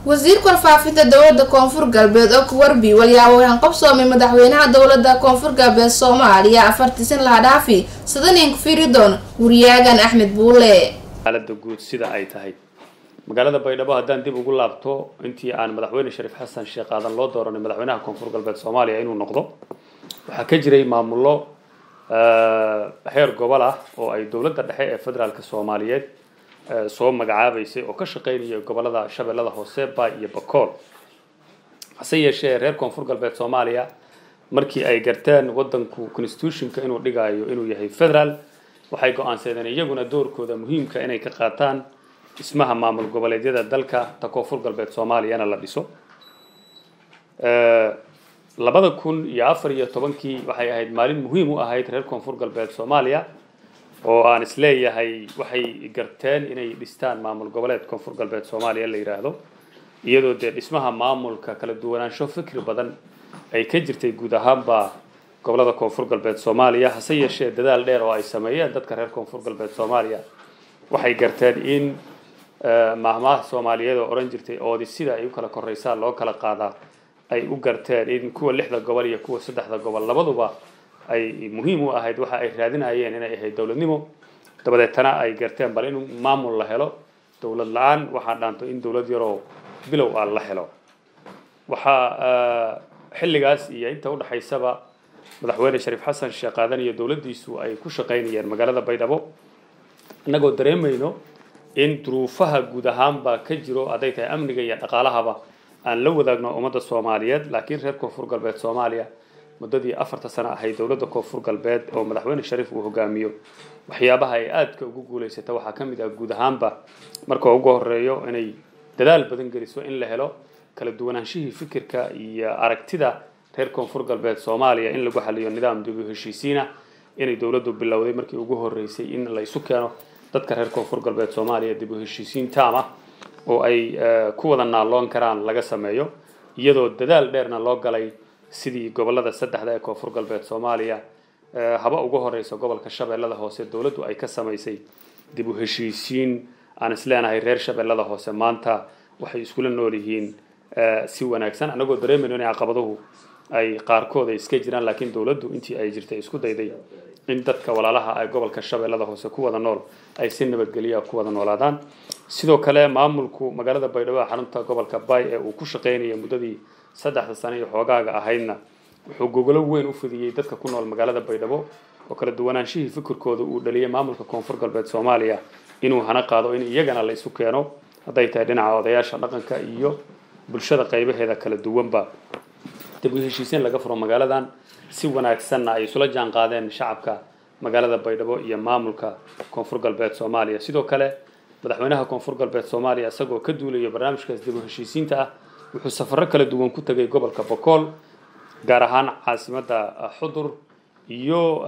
wasiirka warfaafinta dowlada koonfur galbeed oo kuwarbi walyaabo waxaan qabsoomay madaxweynaha dowlada koonfur galbeed soomaaliya afartiisan laha dhaafi sadanin kufiridon wariyaagan axmed buule xaalada guud sida ay tahay magaalada baydhabo haddaan dib ugu laabto intii aan madaxweyne shariif xasan sheekh aadan loo dooranay madaxweynaha koonfur galbeed soomaaliya inuu noqdo waxaa ka jiray maamullo heer gobol ah oo ay dowladda dhexe ee federaalka soomaaliyeed soo magacaabaysay oo ka shaqeynaya gobolada shabeellada hoose baay iyo bakool hase yeeshee reer koonfur galbeed soomaaliya markii ay garteen wadanku constitutionka inuu dhigayo inuu yahay federaal waxay go-aansadeen iyaguna doorkooda muhiimka inay ka qaataan dhismaha maamul goboleedyada dalka ta koonfur galbeed soomaaliyana la dhiso labada kun iyo afar iyo tobankii waxay ahayd maalin muhiim u ahayd reer koonfur galbeed soomaaliya oo aan isleeyahay waxay garteen inay dhistaan maamul goboleed koonfur galbeed soomaaliya la yidhaahdo iyadoo dee dhismaha maamulka kala duwanaansho fikri badan ay ka jirtay guud ahaanba gobolada koonfur galbeed soomaaliya hase yeeshee dadaal dheer oo ay sameeyeen dadka reer koonfur galbeed soomaaliya waxay garteen in mahmaha soomaaliyeed oo odhan jirtay oodi sida ay u kala koreysaan loo kala qaadaa ay u garteen in kuwa lixda gobol iyo kuwa saddexda gobol labaduba ay muhiim u ahayd waxa ay raadinayeen inay ahayd dowladnimo dabadeetana ay garteen bal in maamul la helo dowlad la-aan waxaa dhaanto in dowlad yaroo bilow ah la helo waxaa xilligaas iyo inta udhexaysaba madaxweyne shariif xasan sheekh aadan iyo dowladdiisu ay ku shaqaynayeen magaalada baydhabo innagoo dareemayno in duruufaha guud ahaanba ka jiro hadday tahay amniga iyo dhaqaalahaba aan la wadaagno ummadda soomaaliyeed laakiin reer koonfur galbeed soomaaliya muddadii afarta sano ahayd dowladda koonfur galbeed oo madaxweyne shariif uu hogaamiyo waxyaabaha ay aadka ugu guulaysata waxaa ka mid ah guud ahaanba marka ugu horeeyo inay dadaal badan geliso in la helo kala duwanaanshihii fikirka iyo aragtida reer koonfur galbeed soomaaliya in lagu xaliyo nidaam dib u heshiisiina inay dowladdu bilowday markii ugu horeysay in la isu keeno dadka reer koonfur galbeed soomaaliya dib u heshiisiin taam ah oo ay ku wada naalloon karaan laga sameeyo iyadoo dadaal dheerna loo galay sidii gobolada saddexda ee koonfur galbeed soomaaliya haba ugu horeysa gobolka shabeellada hoose dowladdu ay ka samaysay dib u heshiisiin aan isleenahay reer shabeellada hoose maanta waxay iskula nool yihiin si wanaagsan annagoo dareemayno inay caqabaduhu ay qaarkood ay iska jiraan laakiin dowladdu intii ay jirtay isku dayday in dadka walaalaha ay gobolka shabeellada hoose ku wada nool ay si nabadgelya ku wada noolaadaan sidoo kale maamulku magaalada baydhabo xarunta gobolka bay ee uu ku shaqaynayay muddadii saddexda sano iyo xoogaaga ahaydna wuxuu gogolo weyn u fidiyey dadka ku nool magaalada baydhabo oo kala duwanaanshihii fikirkooda uu dhaliyay maamulka koonfur galbeed soomaaliya inuu hana qaado in iyagana la isu keeno hadday tahay dhinaca odayaasha dhaqanka iyo bulshada qaybaheeda kala duwanba dib u heshiisiin laga furo magaaladan si wanaagsanna ay isula jaan qaadeen shacabka magaalada baydhabo iyo maamulka koonfur galbeed soomaaliya sidoo kale madaxweynaha koonfur galbeed soomaaliya isagoo ka duulaya barnaamijkaas dib u heshiisiinta ah wuxuu safarro kala duwan ku tegay gobolka bokool gaar ahaan caasimadda xudur iyo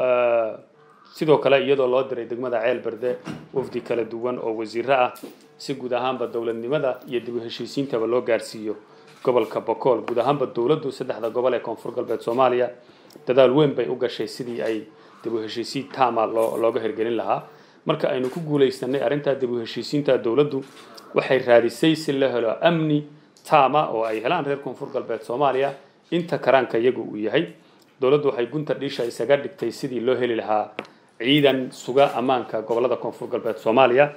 sidoo kale iyadoo loo diray degmada ceel berde wafdi kala duwan oo wasiiro ah si guud ahaanba dowladnimada iyo dib u heshiisiintaba loo gaarsiiyo gobolka bokool guud ahaanba dowladdu saddexda gobol ee koonfur galbeed soomaaliya dadaal weyn bay u gashay sidii ay dib u heshiisiin taama loo looga hirgelin lahaa marka aynu ku guulaysanay arrintaa dib u heshiisiinta dowladdu waxay raadisay si la helo amni taama oo ay helaan reer koonfur galbeed soomaaliya inta karaanka iyagu uu yahay dowladdu waxay gunta dhiisha isaga dhigtay sidii loo heli lahaa ciidan suga ammaanka gobolada koonfur galbeed soomaaliya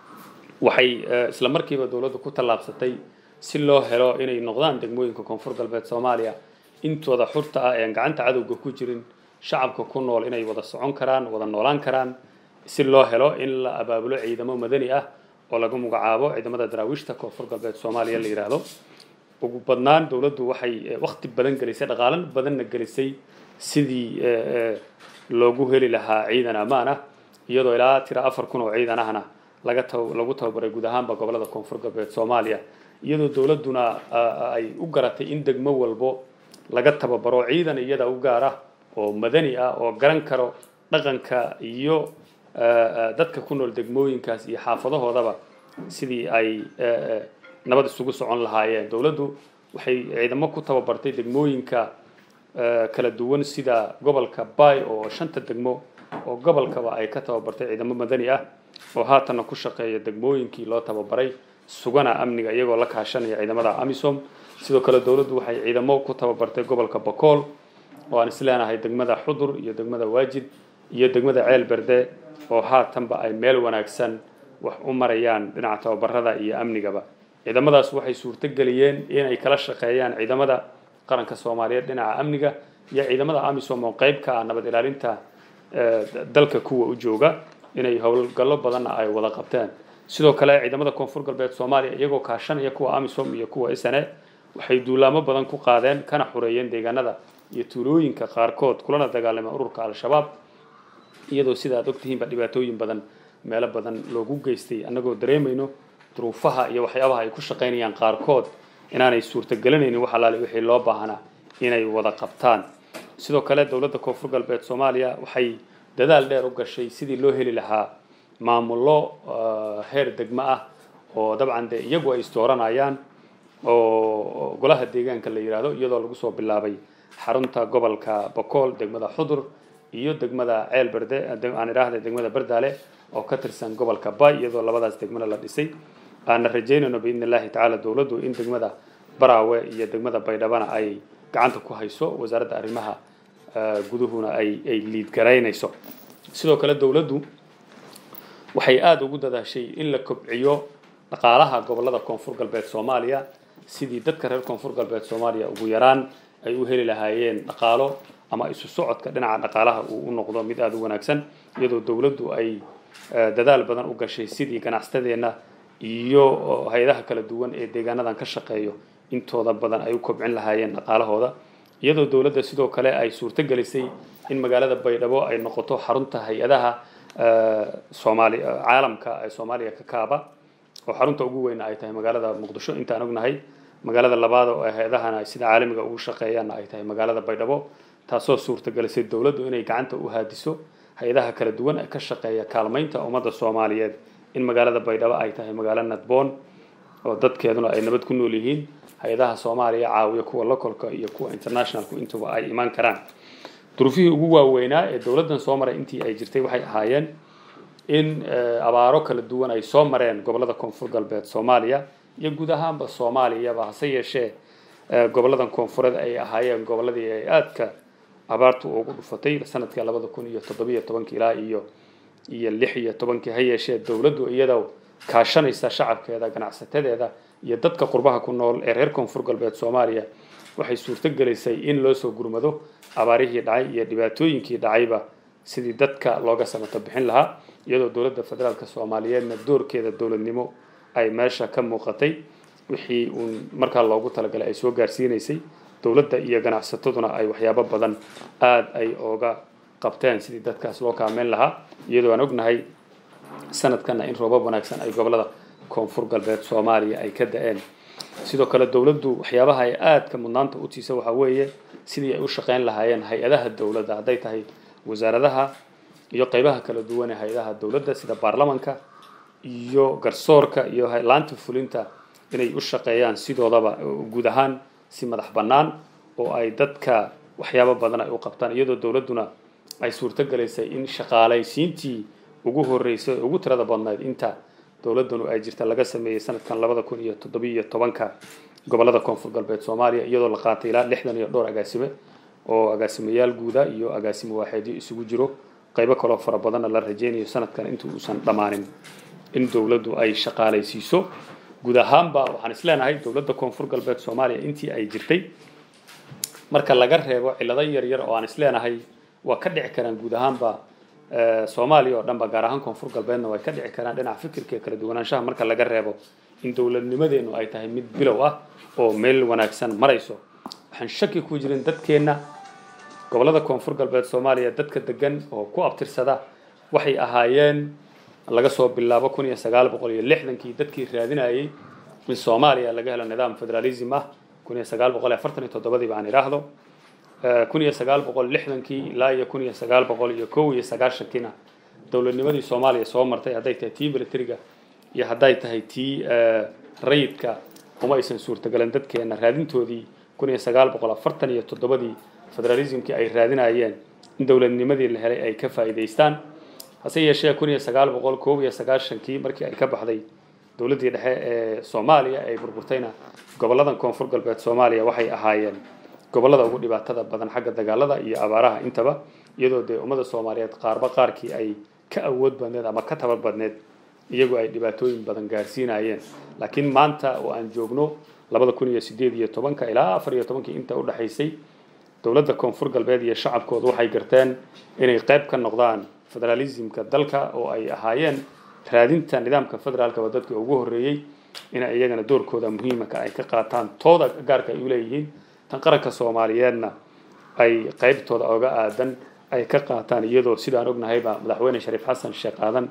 waxay isla markiiba dowladdu ku tallaabsatay si loo helo inay noqdaan degmooyinka koonfur galbeed soomaaliya intooda xurta ah eean gacanta cadowga ku jirin shacabka ku nool inay wada socon karaan wada noolaan karaan si loo helo in la abaabulo ciidamo madani ah oo lagu magacaabo ciidamada daraawiishta koonfur galbeed soomaaliya la yidhaahdo ugu badnaan dowladdu waxay waqti badan gelisay dhaqaalan badanna gelisay sidii loogu heli lahaa ciidan ammaan ah iyadoo ilaa tira afar kun oo ciidan ahna laga lagu tababaray guud ahaanba gobolada koonfur galbeed soomaaliya iyadoo dowladduna ay u garatay in degmo walbo laga tababaro ciidan iyada u gaar ah oo madani ah oo garan karo dhaqanka iyo dadka ku nool degmooyinkaas iyo xaafadahoodaba sidii ay nabad isugu socon lahaayeen dowladdu waxay ciidamo ku tababartay degmooyinka kala duwan sida gobolka bay oo shanta degmo oo gobolkaba ay ka tababartay ciidamo madani ah oo haatanna ku shaqeeya degmooyinkii loo tababaray sugana amniga iyagoo la kaashanaya ciidamada amisom sidoo kale dowladdu waxay ciidamo ku tababartay gobolka bokool oo aan isleenahay degmada xudur iyo degmada waajid iyo degmada ceel berde oo haatanba ay meel wanaagsan wax u marayaan dhinaca tababarada iyo amnigaba ciidamadaas waxay suurto geliyeen inay kala shaqeeyaan ciidamada qaranka soomaaliyeed dhinaca amniga iyo ciidamada amisom oo qayb ka ah nabad ilaalinta dalka kuwa u jooga inay howlgallo badanna ay wada qabteen sidoo kale ciidamada koonfur galbeed soomaaliya iyagoo kaashanaya kuwa amisom iyo kuwa sne waxay duulaamo badan ku qaadeen kana xureeyeen deegaanada iyo tuulooyinka qaarkood kulana dagaalameen ururka al-shabaab iyadoo sida aad ogtihiinba dhibaatooyin badan meelo badan loogu geystay annagoo dareemayno duruufaha iyo waxyaabaha ay ku shaqaynayaan qaarkood inaanay suurtagelinaynin wax alaale wixii loo baahnaa inay wada qabtaan sidoo kale dowladda koonfur galbeed soomaaliya waxay dadaal dheer u gashay sidii loo heli lahaa maamullo heer degmo ah oo dabcan dee iyagu ay isdooranayaan oo golaha deegaanka la yidhaahdo iyadoo lagu soo bilaabay xarunta gobolka bokool degmada xudur iyo degmada ceel berde aan idhaahda degmada berdaale oo ka tirsan gobolka bay iyadoo labadaas degmana la dhisay aana rajaynayno biidni illaahi tacaala dowladdu in degmada baraawe iyo degmada baydhabana ay gacanta ku hayso wasaaradda arrimaha guduhuna ay ay liidgaraynayso sidoo kale dowladdu waxay aada ugu dadaashay in la kobciyo dhaqaalaha gobolada koonfur galbeed soomaaliya sidii dadka reer koonfur galbeed soomaaliya ugu yaraan ay u heli lahaayeen dhaqaalo ama isu socodka dhinaca dhaqaalaha uu u noqdo mid aada u wanaagsan iyadoo dowladdu ay dadaal badan u gashay sidii ganacsatadeenna iyo hay-adaha kala duwan ee deegaanadan ka shaqeeyo intooda badan ay u kobcin lahaayeen dhaqaalahooda iyadoo dowladda sidoo kale ay suurto gelisay in magaalada baydhabo ay noqoto xarunta hay-adaha soomaali caalamka ee soomaaliya ka kaaba oo xarunta ugu weyna ay tahay magaalada muqdisho intaan ognahay magaalada labaad oo hay-adahana sida caalamiga ugu shaqeeyaanna ay tahay magaalada baydhabo taasoo suurtagelisay dowladdu inay gacanta u haadiso hay-adaha kala duwan ee ka shaqeeya kaalmaynta ummadda soomaaliyeed in magaalada baydhabo ay tahay magaalo nadboon oo dadkeeduna ay nabad ku nool yihiin hay-adaha soomaaliya caawiya kuwa localka iyo kuwa internationalku intuba ay imaan karaan duruufihii ugu waaweynaa ee dowladdan soo maray intii ay jirtay waxay ahaayeen in abaaro kala duwan ay soo mareen gobolada koonfur galbeed soomaaliya iyo guud ahaanba soomaaliyaba hase yeeshee goboladan koonfureed ay ahaayeen goboladii ay aadka abaartu ugu dhufatay sanadka labada kun iyo toddobiyo tobankii ilaa iyo iyo lix iyo tobankii ha yeeshee dowladdu iyadoo kaashanaysa shacabkeeda ganacsatadeeda iyo dadka qurbaha ku nool ee reer koonfur galbeed soomaaliya waxay suurto gelisay in loo soo gurmado abaarihii dhacay iyo dhibaatooyinkii dhacayba sidii dadka looga samato bixin lahaa iyadoo dowladda federaalka soomaaliyeedna doorkeeda dowladnimo ay meesha ka muuqatay wixii uun markaa loogu talagalay ay soo gaarsiinaysay dowladda iyo ganacsataduna ay waxyaabo badan aada ay ooga qabteen sidii dadkaas loo kaameyn lahaa iyadoo aan ognahay sanadkana in roobab wanaagsan ay gobolada koonfur galbeed soomaaliya ay ka da-een sidoo kale dowladdu waxyaabaha ay aadka mudnaanta u tiisa waxaa weeye sidii ay u shaqeyn lahaayeen hay-adaha dowladda hadday tahay wasaaradaha iyo qeybaha kala duwan ee hay-adaha dowladda sida baarlamanka iyo garsoorka iyo laanta fulinta inay u shaqeeyaan sidoodaba guud ahaan si madax bannaan oo ay dadka waxyaabo badan ay u qabtaan iyadoo dowladduna ay suurto galaysay in shaqaalaysiintii ugu horreysay ugu tirada badnayd inta dowladdanu ay jirta laga sameeyey sanadkan labada kun iyo toddobiyo tobanka gobolada koonfur galbeed soomaaliya iyadoo la qaatay ilaa lixdan iyo dhowr agaasime oo agaasimayaal guuda iyo agaasimo waaxeedyo isugu jiro qaybo kaloo fara badanna la rajeynayo sanadkan inta uusan dhammaanin in dowladdu ay shaqaalaysiiso guud ahaanba waxaan isleenahay dowladda koonfur galbeed soomaaliya intii ay jirtay marka laga reebo cillado yaryar oo aan isleenahay waa ka dhici karaan guud ahaanba soomaaliya oo dhanba gaar ahaan koonfur galbeedna way ka dhici karaan dhinaca fikirka kala duwanaanshaha marka laga reebo in dowladnimadeenu ay tahay mid bilow ah oo meel wanaagsan marayso waxaan shaki ku jirin dadkeenna gobolada koonfur galbeed soomaaliya dadka degan oo ku abtirsada waxay ahaayeen laga soo bilaabo kun iyo sagaal boqol iyo lixdankii dadkii raadinayay in soomaaliya laga helo nidaam federalism ah kun iyo sagaal boqol iyo afartan iyo toddobadii baan idhaahdo kun iyo sagaal boqol lixdankii ilaa iyo kun iyo sagaal boqol iyo kow iyo sagaashankiina dowladnimadii soomaaliya soo martay hadday tahay tii militariga iyo hadday tahay tii rayidka uma aysan suurtagelin dadkeena raadintoodii kun iyo sagaal boqol afartan iyo toddobadii federalismkii ay raadinayeen in dowladnimadii la helay ay ka faa'iidaystaan hase yeeshee kun iyo sagaal boqol koob iyo sagaashankii markii ay ka baxday dowladdii dhexe ee soomaaliya ay burburtayna goboladan koonfur galbeed soomaaliya waxay ahaayeen gobolada ugu dhibaatada badan xagga dagaalada iyo abaaraha intaba iyadoo dee ummada soomaaliyeed qaarba qaarkii ay ka awood badneed ama ka tabar badneed iyagoo ay dhibaatooyin badan gaarsiinayeen laakiin maanta oo aan joogno labada kun iyo sideed iyo tobanka ilaa afar iyo tobankii inta udhexaysay dowladda koonfur galbeed iyo shacabkooda waxay garteen inay qayb ka noqdaan federalismka dalka oo ay ahaayeen raadinta nidaamka federaalka waa dadkii ugu horreeyey inay iyagana doorkooda muhiimaka ay ka qaataan tooda gaarka ay uleeyihiin tan qaranka soomaaliyeedna ay qaybtooda oga aadan ay ka qaataan iyadoo sidaan ognahayba madaxweyne shariif xasan sheekh aadan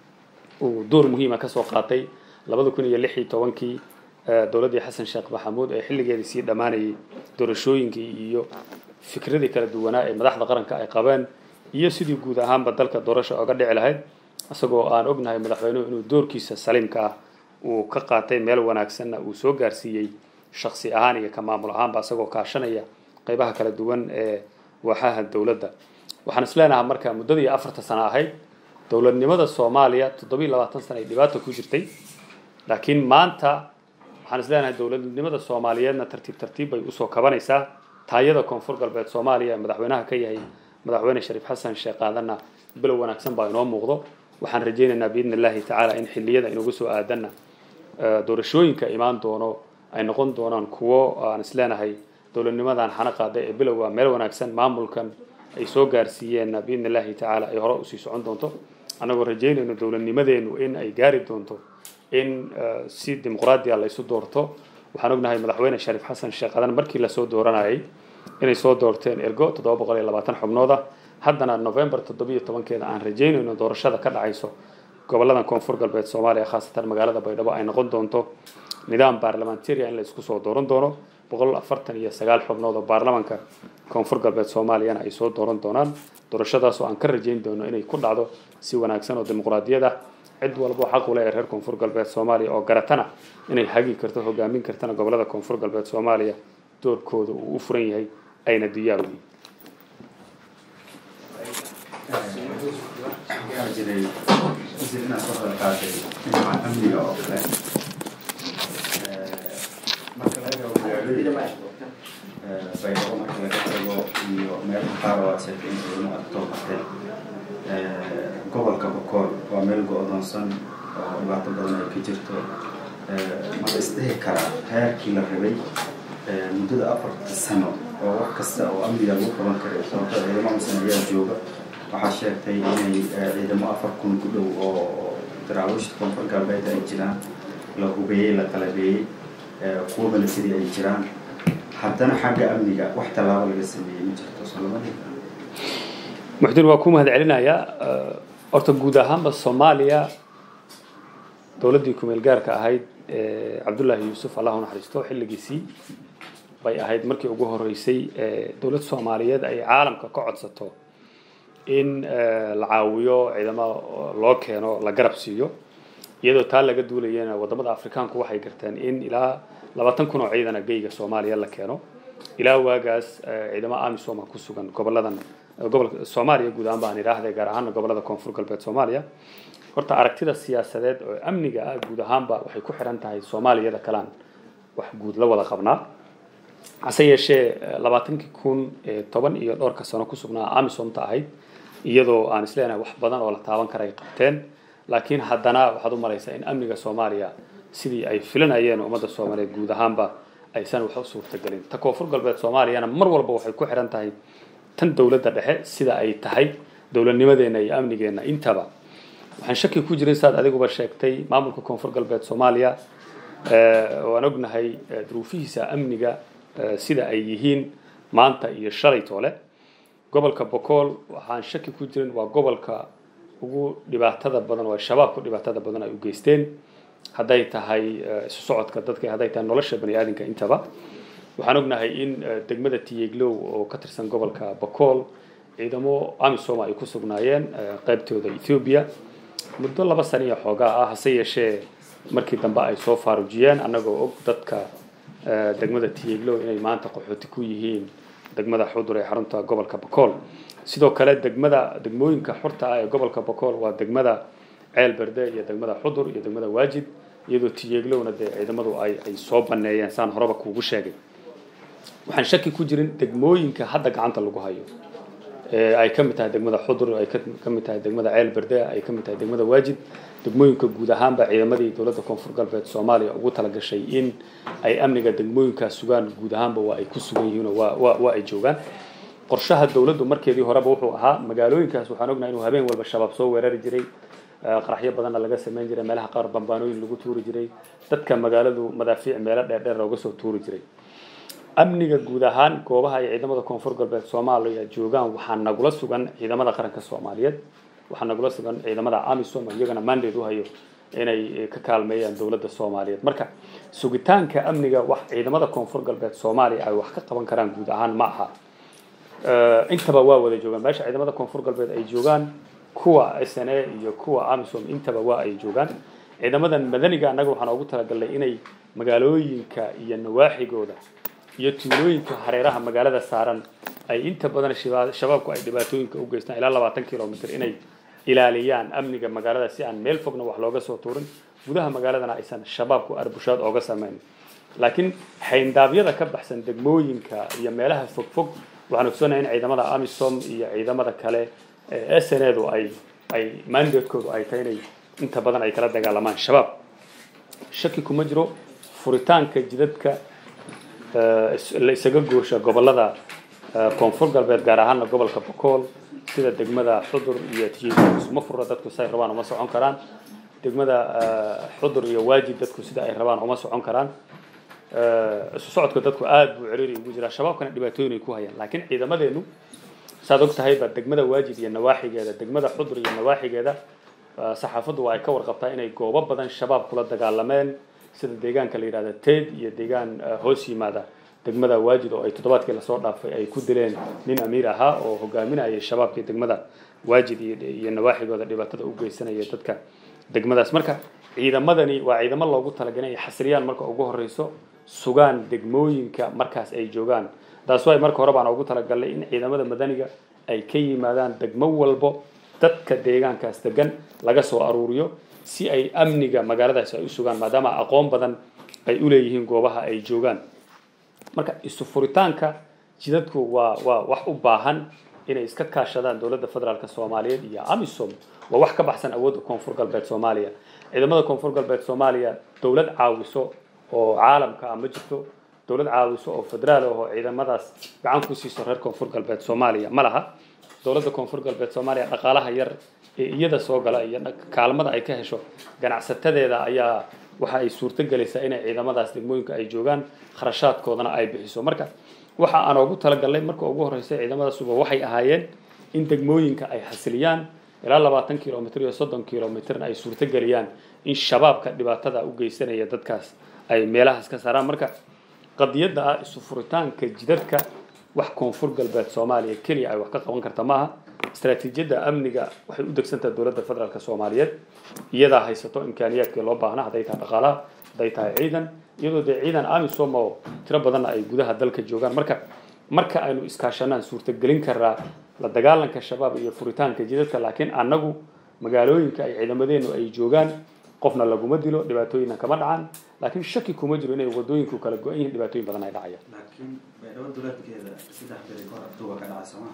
uu door muhiima kasoo qaatay labada kun iyo lix iyo tobankii dowladdii xasan sheekh maxamuud ee xilligeedii sii dhammaanayay doorashooyinkii iyo fikradii kala duwanaa ee madaxda qaranka ay qabeen iyo sidii guud ahaanba dalka doorasha oga dhici lahayd isagoo aan ognahay madaxweynuhu inuu doorkiisa saliimka ah uu ka qaatay meel wanaagsanna uu soo gaarsiiyey shaksi ahaan iyo ka maamul ahaanba isagoo kaashanaya qaybaha kala duwan ee waaxaha dowladda waxaan is leenahay marka muddadii afarta sano ahayd dowladnimada soomaaliya toddobiiy labaatan sana ay dhibaata ku jirtay laakiin maanta waxaan is leenahay dowladnimada soomaaliyeedna tartiib tartiib bay usoo kabanaysaa taayada koonfur galbeed soomaaliya ee madaxweynaha ka yahay madaxweyne shariif xasan sheekh aadanna bilow wanaagsan baa inoo muuqdo waxaan rajaynaynaa biidni illaahi tacaala in xilliyada inugu soo aadanna doorashooyinka imaan doono ay noqon doonaan kuwo aan is leenahay dowladnimadan xana qaaday ee bilowga meel wanaagsan maamulkan ay soo gaarsiiyeenna biidni illaahi tacaala ay hore usii socon doonto annagoo rajaynayno dowladnimadeenu in ay gaari doonto in si dimuqraadiya laysu doorto waxaan ognahay madaxweyne shariif xasan sheekh adan markii lasoo dooranayay inay soo doorteen ergo toddoba boqol iyo labaatan xubnooda haddana november toddobiyo tobankeeda aan rajaynayno doorashada ka dhacayso goboladan koonfur galbeed soomaaliya khaasatan magaalada baydhabo ay noqon doonto nidaam baarlamantariya in la isku soo dooran doono boqol afartan iyo sagaal xubnood oo baarlamanka koonfur galbeed soomaaliyana ay soo dooran doonaan doorashadaas oo aan ka rajayn doono inay ku dhacdo si wanaagsan oo dimuqraadiyad ah cid walbo xaq u leh ee reer koonfur galbeed soomaaliya oo garatana inay hagi karto hogaamin kartana gobolada koonfur galbeed soomaaliya doorkooda uu u furan yahay ayna diyaar u yihiin waxaa jiray isir inaad ka hor qaaday dhinaca amniga oo kale marka laga eego magaalooyinka baydhabo marka laga tago iyo meelaha qaar oo aad sheegtay in ciidamo aad kasoo baxteen gobolka bokool waa meel go-doonsan oo dhibaato badan ay ka jirto ma la isdhihi karaa heerkii la rabay muddada afarta sano oo wax kasta oo amniga lagu qaban karay sababto ciidamo misan ayaa jooga waxaa sheegtay inay ciidamo afar kun ku dhow oo daraawiishta koonfur galbeed ay jiraan la hubeeyey la qalabeeyey kuwa milatari ay jiraan haddana xagga amniga wax tallaabo laga sameeyey ma jirto soo lama dhihi karo muxdin waa ku mahad celinayaa horta guud ahaanba soomaaliya dowladdii kumeel gaarka ahayd cabdullaahi yuusuf allah u naxariisto xilligiisii bay ahayd markii ugu horeysay dowlad soomaaliyeed ay caalamka ka codsato in la caawiyo ciidamo loo keeno la garab siiyo iyadoo taa laga duulayana wadamada afrikaanku waxay garteen in ilaa labaatan kun oo ciidana geyga soomaaliya la keeno ilaa waagaas ciidamo amisom ku sugan goboladan gobolka soomaaliya guud ahaan baan idhaahday gaar ahaana gobolada koonfur galbeed soomaaliya horta aragtida siyaasadeed oo amniga ah guud ahaanba waxay ku xiran tahay soomaaliyada kalaan wax guud la wada qabnaa hase yeeshee labaatankii kun toban iyo dhowrka sano ku sugnaa amisomta ahayd iyadoo aan isleenahay wax badan oo la taaban kara ay qabteen laakiin haddana waxaad u malaysaa in amniga soomaaliya sidii ay filanayeen ummadda soomaaliyeed guud ahaanba aysan wax u suurtagelin ta koonfur galbeed soomaaliyana mar walba waxay ku xiran tahay tan dowladda dhexe sida ay tahay dowladnimadeena iyo amnigeena intaba waxaan shaki ku jirin saad adiguba sheegtay maamulka koonfur galbeed soomaaliya waan ognahay duruufihiisa amniga sida ay yihiin maanta iyo shalay toole gobolka bokool waxaan shaki ku jirin waa gobolka ugu dhibaatada badan oo shabaabku dhibaatada badan ay u geysteen hadday tahay isu socodka dadka hadday tahay nolosha bani aadamka intaba waxaan ognahay in degmada tiyeglow oo ka tirsan gobolka bokool ciidamo amisom ay ku sugnaayeen qaybtooda ethoobia muddo laba sana iyo xoogaa ah hase yeeshee markii dambe ay soo faarujiyeen annagoo og dadka degmada tiyeglow inay maanta qaxooti ku yihiin degmada xudur ee xarunta gobolka bokool sidoo kale degmada degmooyinka xurta ah ee gobolka bokool waa degmada ceel berde iyo degmada xudur iyo degmada waajid iyadoo tiyeeglowna dee ciidamadu ay ay soo baneeyeen saan horeba kuugu sheegay waxaan shaki ku jirin degmooyinka hadda gacanta lagu hayo ee ay ka mid tahay degmada xudur ay ka ka mid tahay degmada ceel berde ay ka mid tahay degmada waajid degmooyinka guud ahaanba ciidamadii dowladda koonfur galbeed soomaaliya ugu talagashay in ay amniga degmooyinkaas sugaan guud ahaanba waa ay ku sugan yihiin oo waa waa waa ay joogaan qorshaha dowladdu markeedii horeba wuxuu ahaa magaalooyinkaas waxaan ognahay inuu habeen walba shabaab soo weerari jiray eh, qaraxyo badanna laga samayn jiray meelaha qaar bambaanooyin lagu tuuri jiray dadka magaaladu madaafiic meelo dheerdheer looga soo tuuri jiray amniga guud ahaan goobaha ay ciidamada koonfur galbeed soomaaliya joogaan waxaa nagula sugan ciidamada qaranka soomaaliyeed waxaa nagula sugan ciidamada amisom oo iyagana mandate u hayo inay eh, ka kaalmeeyaan dowladda soomaaliyeed marka sugitaanka amniga wax ciidamada koonfur galbeed soomaaliya ay wax ka qaban karaan guud ahaan ma aha Eh, intaba waa wada joogaan meesha ciidamada koonfur galbeed ay joogaan kuwa s n a iyo kuwa amisom intaba waa ay joogaan ciidamadan madaniga annaga waxaan ugu talagalnay inay magaalooyinka iyo nawaaxigooda iyo tuulooyinka hareeraha magaalada saaran ay inta badan shiba- shabaabku ay dhibaatooyinka u geystaan ilaa labaatan kilomitr inay ilaaliyaan amniga magaalada si aan meel fogna wax looga soo tuurin gudaha magaaladana aysan shabaabku arbushaad ooga samayn laakiin xayndaabyada ka baxsan degmooyinka iyo meelaha fogfog waxaan ogsoonaya in ciidamada amisom iyo ciidamada kale ee s n edu ay ay mandatekoodu ay tahay inay inta badan ay kala dagaalamaan shabaab shaki kuma jiro furitaanka jidadka eh, is- la isaga goosha gobolada eh, koonfur galbeed gaar ahaana gobolka bokool sida degmada xudur iyo tijiiga isuma furra dadku say rabaan uma socon karaan degmada eh, xudur iyo waajid dadku sida ay rabaan uma socon karaan Eh, isu socodka dadku aad buu ciriiri ugu jiraa shabaabkana dhibaatooyin ay ku hayaan laakiin ciidamadeenu saad og tahayba degmada waajid iyo nawaaxigeeda degmada xudur iyo nawaaxigeeda eh, saxaafaddu waa ay ka warqabtaa inay goobo badan shabaab kula dagaalameen sida deegaanka la yidhahda teed iyo deegaan eh, hoos yimaada degmada waajid oo ay toddobaadkii lasoo dhaafay ay ku dileen nin amiir ahaa oo hogaaminayay shabaabkii degmada waajid iyo iyo nawaaxigooda dhibaatada u geysanaya dadka degmadaas marka ciidamadani waa ciidamo loogu talagalay inay xasiliyaan marka ugu horeyso sugaan degmooyinka markaas ay joogaan taas waay marka hore baan ugu talagalnay in ciidamada madaniga ay ka yimaadaan degmo walbo dadka deegaankaas degan laga soo aruuriyo si ay amniga magaaladaas ay u sugaan maadaama aqoon badan ay u leeyihiin goobaha ay joogaan marka isu furitaanka jidadku waa waa wax u baahan inay iska kaashadaan dowladda federaalk soomaaliyeed iyo amisom waa wax ka baxsan awoodda koonfur galbeed soomaaliya ciidamada koonfur galbeed soomaaliya dowlad caawiso oo caalamka ah ma jirto dowlad caawiso oo federaal ah oo ciidamadaas gacan ku siiso reer koonfur galbeed soomaaliya ma laha dowladda koonfur galbeed soomaaliya dhaqaalaha yar ee iyada soo gala iyo dhaq- kaalmada ay ka hesho ganacsatadeeda ayaa waxa ay suurto gelaysaa inay ciidamadaas degmooyinka ay joogaan kharashaadkoodana ay bixiso marka waxa aan ugu talagalnay marka ugu horreysay ciidamadaasuba waxay ahaayeen in degmooyinka ay xasiliyaan ilaa labaatan kilomitr iyo soddon kilomitrna ay suurto geliyaan in shabaabka dhibaatada u geysanaya dadkaas ay meelahaas ka saaraan marka qadiyadda ah isu furitaanka jidadka wax koonfur galbeed soomaaliya keliya ay wax ka qaban karta maaha istaraatiijiyadda amniga waxay u degsantaha dowladda federaalk soomaaliyeed iyadaa haysato imkaaniyaadkii loo baahna hadday tahay dhaqaalaha hadday tahay ciidan iyadoo dee ciidan amisom oo tiro badanna ay gudaha dalka joogaan marka marka aynu iskaashanaan suurtagelin karaa la dagaalanka shabaab iyo furitaanka jidadka laakiin annagu magaalooyinka ay ciidamadeenu ay joogaan qofna laguma dilo dhibaatooyinna kama dhacaan laakiin shaki kuma jiro inay wadooyinku kala go-an yihiin dhibaatooyin badan ay dhacayaan laakiin baydhabo duleedkeeda saddex beri kahor abduuba ka dhacay sooma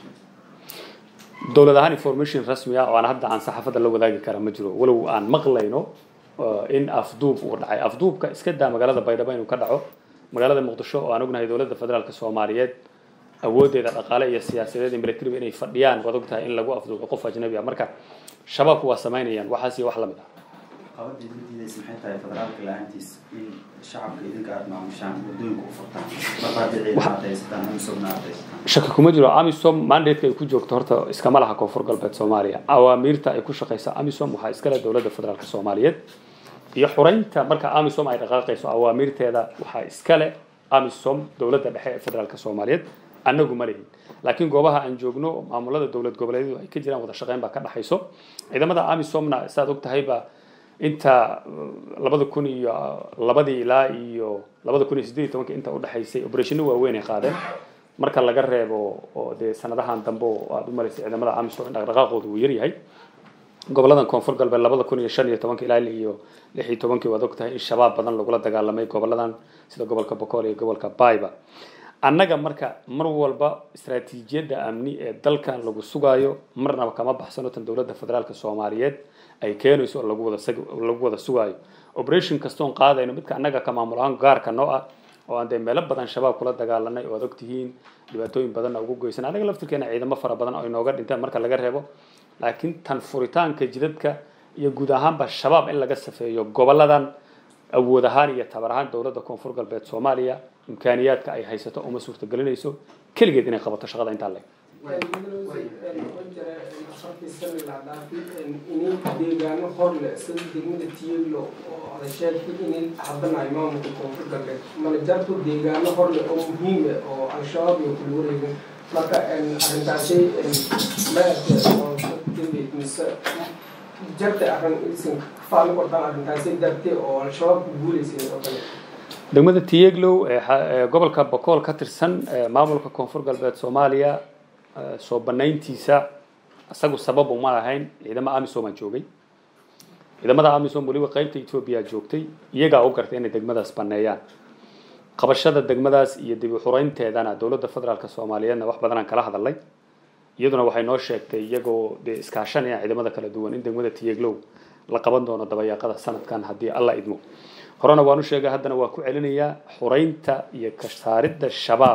dowlad ahaan information rasmi ah oo aan hadda aan saxaafadda la wadaagi kara ma jiro walow aan maqlayno uh, in afduub uu dhacay afduubka iska daa magaalada baydhabo inuu ka dhaco magaalada muqdisho oo aan ognahay dowladda federaalk soomaaliyeed awoodeeda dhaqaale iyo siyaasadeed iyo militariba inay fadhiyaan waad ogtahay in lagu afduubo qof ajnabi ah marka shabaabku waa samaynayaan waxaas iyo wax la mid ah qabadii idin diidaysa maxay tahay federaalka la-aantiis in shacabka idinka aad maamushaan wadooyinka u furtaan marba haddii ciidan aad haysataan amisogna aad haysataan shaki kuma jiro amisom mandateka ay ku joogto horta iskama laha koonfur galbeed soomaaliya awaamiirta ay ku shaqeysa amisom waxaa iskale dowladda federaalk soomaaliyeed iyo xureynta marka amisom ay dhaqaaqayso awaamiirteeda waxaa iskale amisom dowladda dhexe ee federaalk soomaaliyeed annagu ma lihin laakiin goobaha aan joogno maamulada dowlad goboleedyadu ay ka jiraan wada shaqeyn baa ka dhexayso ciidamada amisomna saad og tahayba inta labada kun iyo labadii ilaa iyo labada kun iyo siddeed iyo tobanka inta udhexaysay operationa waaweyn ay qaadeen marka laga reebo oo dee sanadahan dambe oo aada u malaysay ciidamada amisom in dhaqdhaqaaqooda uu yaryahay goboladan koonfur galbeed labada kun iyo shan iyo tobanka ilaa iyo lix iyo tobankii waad ogtahay in shabaab badan lagula dagaalamay goboladan sida gobolka bokool iyo gobolka bayba annaga marka mar walba istaraatiijiyadda amni ee dalkan lagu sugaayo marnaba kama baxsano tan dowladda federaalka soomaaliyeed ay keenayso oo lagu wada lagu wada sugaayo operation kastoon qaadayno midka annaga ka maamul ahaan gaarka noo ah oo aan dee meelo badan shabaab kula dagaalanay oo ad ogtihiin dhibaatooyin badanna ugu goysan anaga laftirkeena ciidamo fara badan oo inooga dhinteen marka laga reebo laakiin tan furitaanka jidadka iyo guud ahaanba shabaab in laga safeeyo goboladan awood ahaan iyo tabar ahaan dowladda koonfur galbeed soomaaliya imkaaniyaadka ay haysato uma suurtagelinayso keligeed inay qabato shaqada intaa leg inay deegaano horle sida degmada tiyeglo oo ada sheegtay inay hadanayo maamulka koonfur galbeed mana jarto deegaano horle oo muhiime oo al-shabaab iyo kula wareegin marka arrintaasay maarta oo dambeyd mise jarta arrin isin faali qortaan arrintaasay dartay oo al-shabaab ku guuleysay oo kale degmada tiyeglow ee gobolka bokool ka tirsan maamulka koonfur galbeed soomaaliya soo banayntiisa isagu sabab uma lahayn ciidamo amisom aa joogay ciidamada amisom weliba qeybta etoobiya joogtay iyagaa u gartay inay degmadaas baneeyaan qabashada degmadaas iyo dib u xureynteedana dowladda federaalk soomaaliyeedna wax badanaan kala hadalay iyaduna waxay noo sheegtay iyagoo dee iskaashanaya ciidamada kala duwan in degmada tiyeglow la qaban doono dabayaaqada sanadkan haddii alla idmo horena waan u sheegay haddana waa ku celinayaa xureynta iyo ka saaridda shabaab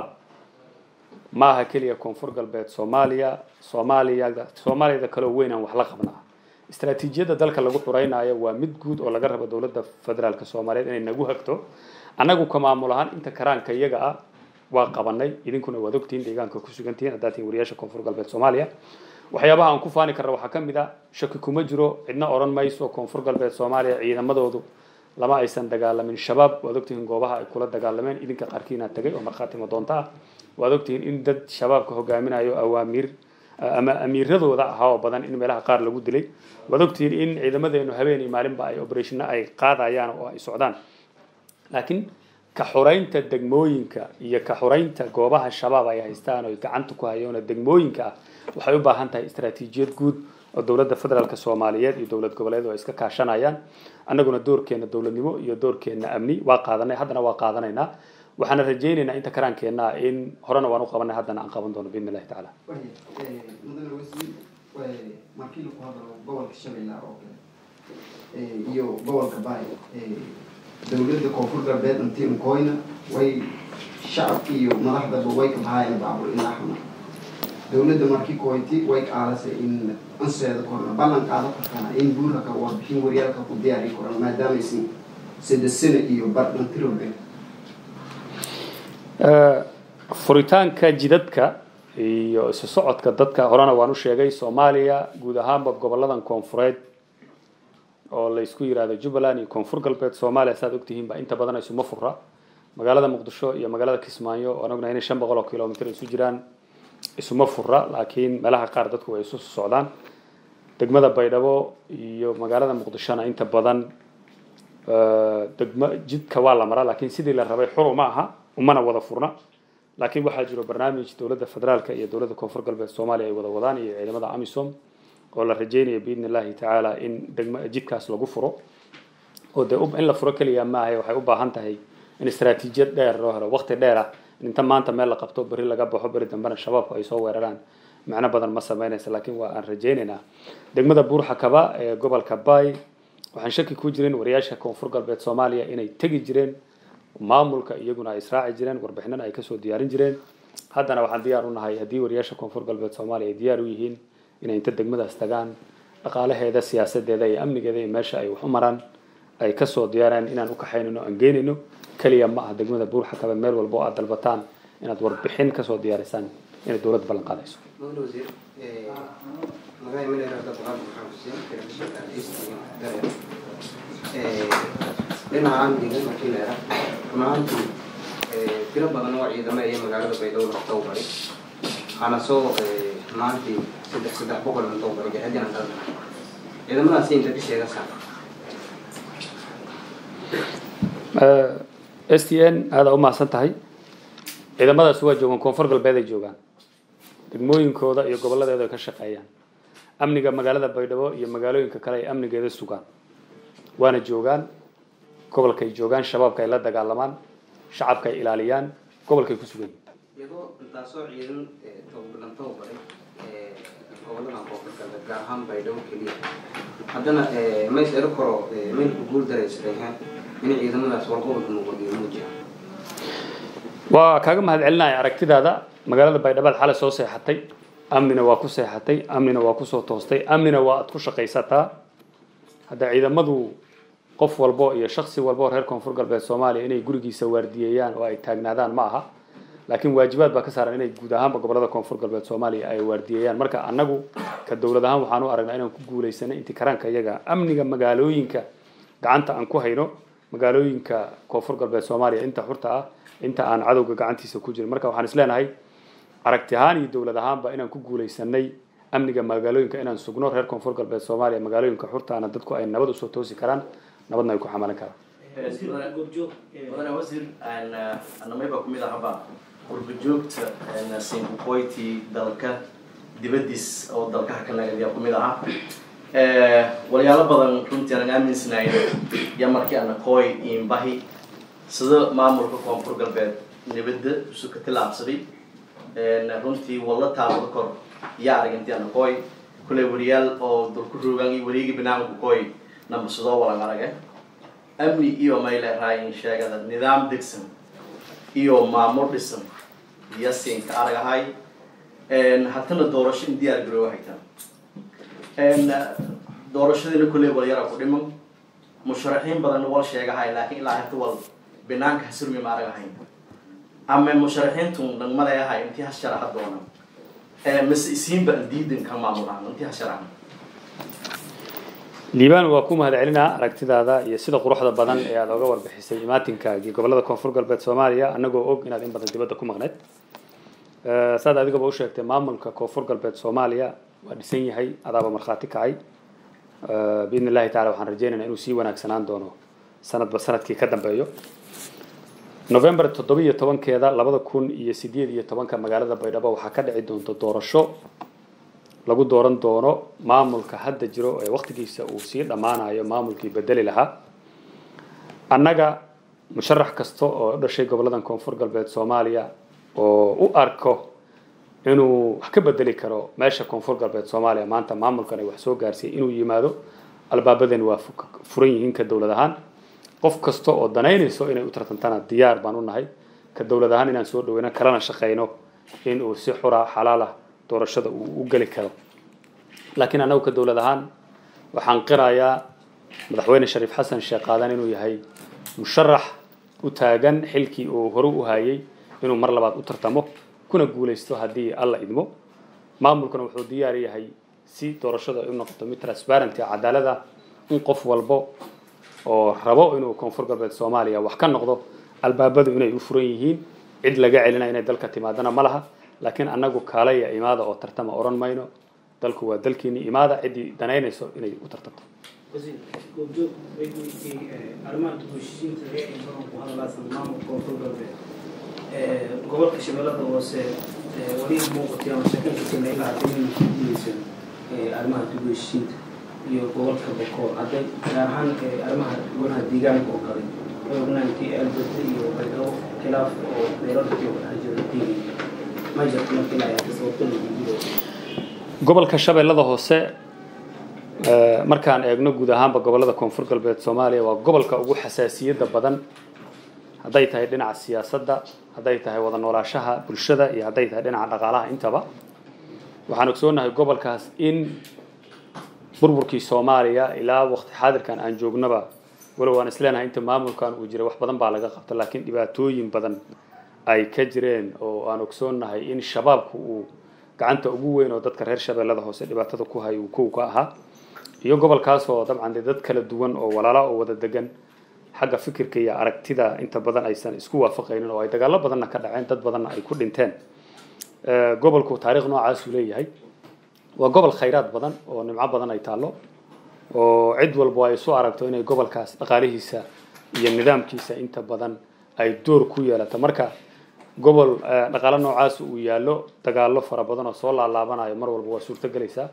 ma aha keliya koonfur galbeed soomaaliya soomaaliyada soomaaliyada kaleo weyn aan wax la qabnaa istaraatiijiyadda dalka lagu xureynayo waa mid guud oo laga rabo dowladda federaalk soomaaliyeed inay nagu hagto annagu ka maamul ahaan inta karaanka iyaga ah waa qabanay idinkuna waad ogtihiin deegaanka ku sugantihiin haddaad tihiin wariyaasha koonfur galbeed soomaaliya waxyaabaha aan ku faani karna waxaa ka mid a shaki kuma jiro cidna odhan mayso koonfur galbeed soomaaliya ciidamadoodu lama aysan dagaalamin shabaab waad ogtihiin goobaha ay kula dagaalameen idinka qaarkiina tagay oo markhaatimo doonto ah waad ogtihiin in dad shabaabka hogaaminayo awaamiir ama amiiradooda ahaa oo badan in meelaha qaar lagu dilay waad ogtihiin in ciidamadeenu habeen iyo maalinba ay operationna ay qaadayaan oo ay socdaan laakiin ka xureynta degmooyinka iyo ka xureynta goobaha shabaab ay haystaan oo gacanta ku hayoona degmooyinka ah waxay u baahan tahay istaraatiijiyad guud oo dowladda federaalk soomaaliyeed iyo dowlad goboleed ay iska kaashanayaan annaguna doorkeena dowladnimo iyo doorkeena amni waa qaadanay haddana waa qaadanaynaa waxaana rajaynaynaa inta karaankeenna in horena waan u qabanay haddana aan qaban doono biidn illahi tacaala mudane wasiir markii lagu hadalo gobolka shabeellaha oo kale iyo gobolka baay dowladda koonfur galbeed intii unkoyna way shacabka iyo madaxdaba way ka bahaayeen baabur ilaa xuna dowladda markii koyti way qaalasay in anseeda korna ballan qaado kartana in buuraka warbixin waryaalka ku diyaari koran maadaamaysan saddex sano iyo bardhan tirobe furitaanka jidadka iyo isu socodka dadka horena waan u sheegay soomaaliya guud ahaanba goboladan koonfureed oo la isku yiraahdo jubbaland iyo koonfur galbeed soomaaliya saad ogtihiin ba inta badan isuma fura magaalada muqdisho iyo magaalada kismaayo oo anaguna inay shan boqol oo kilomitr isu jiraan isuma fura laakiin meelaha qaar dadku way isu socdaan degmada baydhabo iyo magaalada muqdishona inta badan degma jidka waa la maraa laakiin sidii la rabay xur uma aha umana wada furna laakiin waxaa jiro barnaamij dowladda federaalka iyo dowladda koonfur galbeed soomaaliya ay wada wadaan iyo ciidamada amisom oo la rajeynaya biidni illahi tacaala in degma jidkaas lagu furo oo dee in la furo keliya maaha waxay u baahan tahay in istaraatiijiyad dheer loo helo waqti dheer ah in inta maanta meel la qabto beri laga baxo beri dambena shabaabku ay soo weeraraan macno badan ma sameynaysa laakiin waa aan rajaynaynaa degmada buurxakaba ee gobolka bay waxaan shaki ku jirin wariyaasha koonfur galbeed soomaaliya inay tegi jireen maamulka iyaguna ay israaci jireen warbixinana ay kasoo diyaarin jireen haddana waxaan diyaar u nahay haddii wariyaasha koonfur galbeed soomaaliya ay diyaar u yihiin inay inta degmadaas tagaan dhaqaalaheeda siyaasadeeda iyo amnigeeda iyo meesha ay wax u maraan ay kasoo diyaaraan inaan u kaxaynayno aan geynayno keliya ma aha degmada buurxakaba meel walba oo aad dalbataan inaad warbixin kasoo diyaarisaan inay dowladda ballan qaadayso mudane wasiir magaca mineera dad qaab maxaan xuseen telefishinka eastern dareen dhinaca amniga markii la era run ahaantii tiro badan oo ciidamo iyo magaalada baydhabo la tababaray waxaana soo maantii saddex saddex boqol la tababaray jahadiina dalka ciidamadaasi inta bisheega saar s t n aada u mahadsan tahay ciidamadaasi waa joogaan koonfur galbeed ay joogaan degmooyinkooda iyo goboladeeda ay ka shaqeeyaan amniga magaalada baydhabo iyo magaalooyinka kale ay amnigeeda sugaan waana joogaan gobolkay joogaan shabaabka ay la dagaalamaan shacabka ay ilaaliyaan gobolkay ku sugan yihiin iyadoo intaasoo ciidan tababaran tababaray gobolada koonfur galbeed gaar ahaan baydhabo keliya haddana mays ero koro maylku guul daraysadayhaan in ciidamadaas warqobolka muqadiyo muujiya waa kaaga mahad celinaya aragtidaada magaalada baydhabaad xalay soo seexatay amnina waa ku seexatay amnina waa kusoo toostay amnina waa aad ku shaqaysataa hadda ciidamadu qof walbo iyo shaksi walbo reer koonfur galbeed soomaaliya inay gurigiisa waardiyeeyaan oo ay taagnaadaan ma aha laakiin waajibaad baa ka saaran inay guud ahaanba gobolada koonfur galbeed soomaaliya ay waardiyeeyaan marka annagu ka dowlad ahaan waxaan u aragnaa inaan ku guulaysanay intii karaanka iyaga amniga magaalooyinka gacanta aan ku hayno magaalooyinka koonfur galbeed soomaaliya inta xurta ah inta aan cadowga gacantiisa ku jirin marka waxaan isleenahay aragti ahaan iyo dowlad ahaanba inaan ku guulaysanay amniga magaalooyinka inaan sugno reer koonfur galbeed soomaaliya magaalooyinka xurtaana dadku ay nabad usoo toosi karaan nabadna ay ku xamalan karaan mudane wasiir anamay baa kumid ahaba qurbajoogta sinkuqoyti dalka dibadiis oo dalkaha kalnagadiyaa kumid ahaa walyaalo badan runtii aanan aaminsanayn iyo markii ana kooy iinbahi sida maamulka koonfur galbeed nabadda isu ka tilaabsaday runtii walla taabada kor iyo arag intii ana kooy kuley wariyaal oo dulku roogaan iyo wareegi banaanku kooy namba sidoo walan arage amni iyo may leerahayn sheegada nidaam degsan iyo maamul dhisan iyo siinka aragahay haddana doorasho in diyaar garoowa haytaan doorashadiina kulley wal yara ku dhiman musharaxiin badanna wal sheegahay laakiin ilaa hata wal banaanka hasurmi ma aragahayn ama musharaxiintun dhan maleeyahay intii hasharaha doona mase isiinba diidan ka maamulahan intii hasharaha liibaan waa ku mahad celinaa aragtidaada iyo sida quruxda badan ee aada oga warbixisay imaatinkaagii gobolada koonfur galbeed soomaaliya anagoo og inaad in badan dibadda ku maqneyd saad adigaba u sheegtay maamulka koonfur galbeed soomaaliya waa dhisan yahay adaaba markhaati kacay biidn illahi tacala waxaan rajeynaynaa inuu sii wanaagsanaan doono sanadba sanadkii ka dambeeyo november toddobiyo tobankeeda labada kun iyo sideed iyo tobanka magaalada baydhabo waxaa ka dhici doonta doorasho lagu dooran doono maamulka hadda jiro ee waktigiisa uu sii dhammaanayo maamulkii bedeli lahaa annaga musharax kasta oo u dhashay goboladan koonfur galbeed soomaaliya oo u arko inuu wax ka bedeli karo meesha koonfur galbeed soomaaliya maanta maamulkan ay wax soo gaarsiiyay inuu yimaado albaabadani waa furan yihiin ka dowlad ahaan qof kasta oo danaynayso inay u tartantana diyaar baan u nahay ka dowlad ahaan inaan soo dhaweyno kalena shaqayno in uu si xura xalaal ah doorashada uu u geli karo laakiin annagu ka dowlad ahaan waxaan qirayaa madaxweyne shariif xasan sheekh qaadan inuu yahay musharax u taagan xilkii uu hore u hayay inuu mar labaad u tartamo kuna guulaysto haddii alla idmo maamulkuna wuxuu diyaar yahay si doorashada ay u noqoto mid transparent ah cadaalada in qof walbo oo rabo inuu koonfur galbeed soomaaliya wax ka noqdo albaabadu inay u furan yihiin cid laga celina inay dalka timaadana ma laha laakiin annagu kaalaya imaada oo tartama odhan mayno dalku waa dalkiini imaada ciddii danaynayso inay u tartamto wasiir goobjoog weydiisay arrimaha dib-u-heshiisiinta ee badan ku hadalaasan maamulka koonfur galbeed gobolka shabeellada hoose wali muuqatay ama sheekankiisina ilaa hadda inay ku guuleyseen arrimaha dib-u-heshiisiinta iyo gobolka bokool hadday gaar ahaan arrimaha golaha deegaanka oo kale way ognaantii alberde iyo baydhabo khilaaf oo meeladii oo dhex jira deegay ma jirto marka ilaa ay sababto lagu guuleeyo gobolka shabeellada hoose markaan eegno guud ahaanba gobolada koonfur galbeed soomaaliya waa gobolka ugu xasaasiyadda badan hadday tahay dhinaca siyaasadda hadday tahay wada noolaashaha bulshada iyo hadday tahay dhinaca dhaqaalaha intaba waxaan ogsoonahay gobolkaas in burburkii soomaaliya ilaa waqti xaadirkan aan joognaba walow aan isleenahay inta maamulkan uu jiray wax badan baa laga qabta laakiin dhibaatooyin badan ay ka jireen oo aan ogsoonahay in shabaabku uu gacanta ugu weyn oo dadka reer shabeellada hoose dhibaatada ku hay uu kow ka ahaa iyo gobolkaas oo dabcan dee dad kala duwan oo walaala oo wada degan xagga fikirka iyo aragtida inta badan aysan isku waafaqaynin oo ay dagaallo badanna ka dhaceen dad badanna ay ku dhinteen gobolku taariikh noocaasuu leeyahay waa gobol khayraad badan oo nimco badan ay taallo oo cid walba ay isu aragto inay gobolkaas dhaqaalihiisa iyo nidaamkiisa inta badan ay door ku yeelato marka gobol dhaqaalo noocaas uu yaallo dagaallo fara badan oo soo laalaabanayo mar walba waa suurto gelaysaa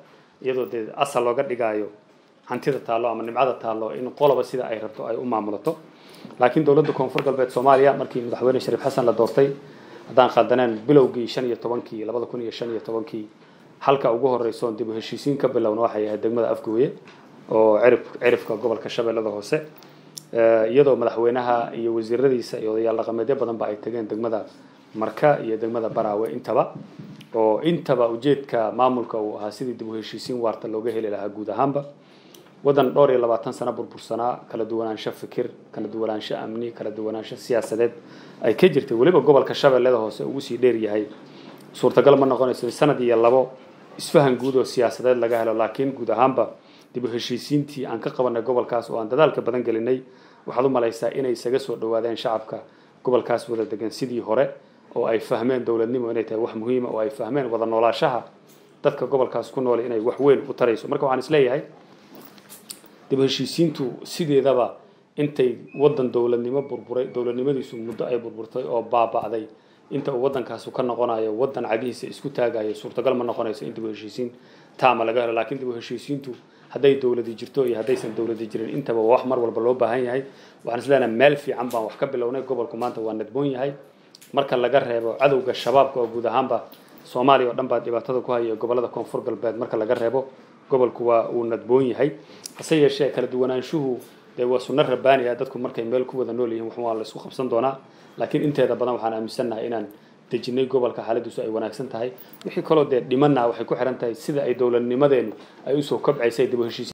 iyadoo dee asal looga dhigaayo hantida taallo ama nimcada taallo in qoloba sida ay rabto ay u maamulato laakiin dowladda koonfur galbeed soomaaliya markii madaxweyne shariif xasan la doortay haddaan qaldaneen bilowgii shan iyo tobankii labada kun iyo shan iyo tobankii halka ugu horeyso oon dib u heshiisiin ka bilowna waxay ahayd degmada afgooye oo cirif cirifka gobolka shabeellada hoose iyadoo madaxweynaha iyo wasiiradiisa iyo odayaal dhaqameedyo badanba ay tageen degmada marka iyo degmada baraawe intaba oo intaba ujeedka maamulka uu ahaa sidii dib u heshiisiin waarta looga heli lahaa guud ahaanba waddan dhowr iyo labaatan sano burbursanaa kala duwanaansho fikir kala duwanaansho amni kala duwanaansho siyaasadeed ay ka jirtay weliba gobolka shabeellada hoose ugu sii dheer yahay suurtagal ma noqonayso sanad iyo labo isfahan guud oo siyaasadeed laga helo laakiin guud ahaanba dib u heshiisiintii aan ka qabanay gobolkaas oo aan dadaalka badan gelinay waxaad u malaysaa inay isaga soo dhawaadeen shacabka gobolkaas wada degan sidii hore oo ay fahmeen dowladnimo inay tahay wax muhiima oo ay fahmeen wada noolaashaha dadka gobolkaas ku nool inay wax weyn u tarayso marka waxaan isleeyahay dib u heshiisiintu sideedaba intay wadan dowladnimo burburay dowladnimadiisu muddo ay burburtay oo baaba'day inta uu waddankaasu ka noqonayo waddan cagihiisa isku taagayo suurtagal ma noqonayso in dib u heshiisiin taama laga helo laakiin dib u heshiisiintu hadday dowladi jirto iyo haddaysan dowladi jirin intaba waa wax mar walba loo baahan yahay waxaan isleeyahay meel fiican baan wax ka bilownay gobolku maanta waa nadboon yahay marka laga reebo cadowga shabaabka oo guud ahaanba soomaaliya oo dhan baa dhibaatada ku haya gobolada koonfur galbeed marka laga reebo gobolku waa uu nadboon yahay hase yeeshee kala duwanaanshuhu dee waa sunno rabbaani ah dadku markay meel ku wada nool yihiin wax waa la isku qabsan doonaa laakiin inteeda badan waxaan aaminsannahay inaan dejinay gobolka xaaladiisu ay wanaagsan tahay wixii kaloo dee dhimanna waxay ku xiran tahay sida ay dowladnimadeenu ay usoo kobcaysay dib u heshiis